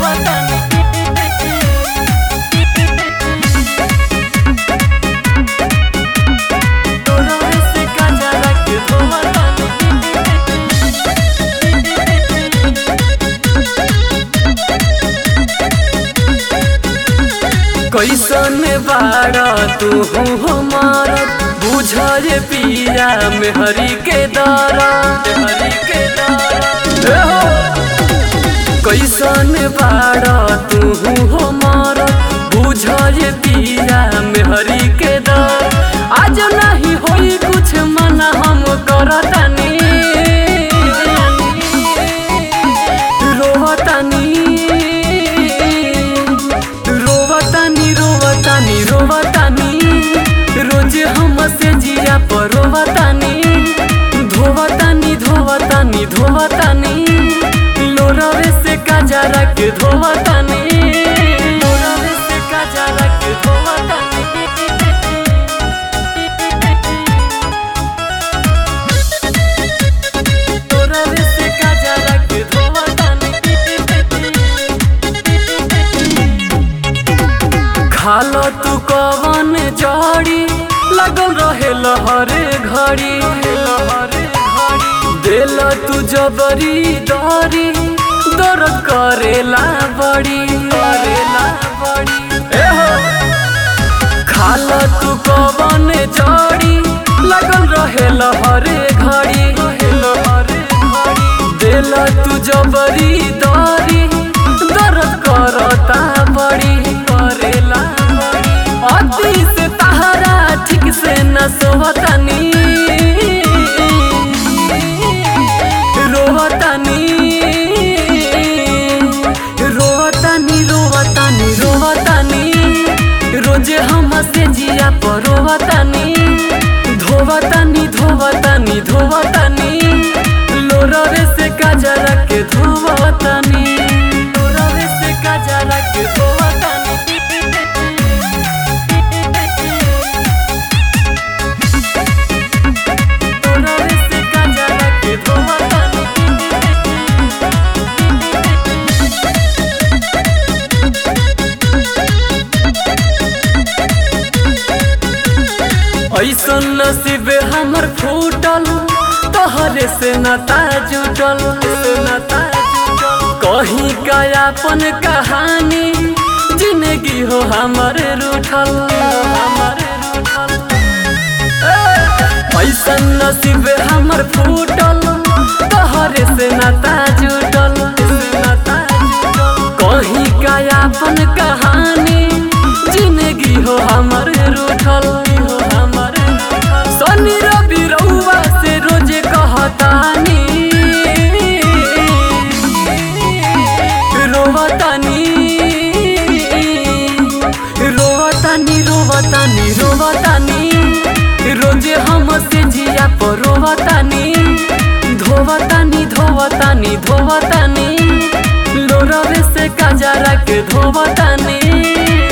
धोवतानी लोरावे से काजरा के धोवतानी कैसन बाड़ा तू हमार बुझे पिया में हरी के दारा हरी के दारा कैसन बाड़ा तू हमार बुझे पिया में हरी के दार आज नहीं होई कुछ मना हम करतानी रोवतानी रोवतानी रोवतानी रोवतानी रोज हम से जिया पर रोवतानी धोवतानी धोवतानी धोवतानी लोरवे से काजरा के धोवतानी लोरवे से काजरा के धोवतानी लोरवे से काजरा के धोवतानी खालो तू कवन जड़ी लगल रहे लहरे घड़ी दिल तू जबरी दरी दर्द करेला बड़ी करेला बड़ी ए हो खाला तू कवन जड़ी लगल रहे लहरे घड़ी दिल तू जबरी दरी दर्द करता बड़ी करेला बड़ी अति से तहरा ठीक से न सोवतानी रोवतानी रोवतानी रोवतानी रोवतानी रोजे हम से जिया पर रोवतानी धोवतानी धोवतानी धोवतानी लोरवे से काजरा के धोवतानी लोरवे से काजरा के धोवतानी लोरवे से काजरा के धोवतानी ऐसन नसीब हमर फूटल तोहरे से नता जुटल नता जुटल कहीं का अपन कहानी जिंदगी हो हमर रूठल हमर रूठल ऐसन नसीब हमर फूटल तोहरे से नता जुटल नता जुटल कहीं का अपन कहानी जिंदगी हो हमर रूठल हो हमर रूठल शनि रवि रउआ से रोज कहतानी रोवतानी रोवतानी रोवतानी रोवतानी रोज हम से जिया पर रोवतानी धोवतानी धोवतानी धोवतानी लोरवे से काजरा के धोवतानी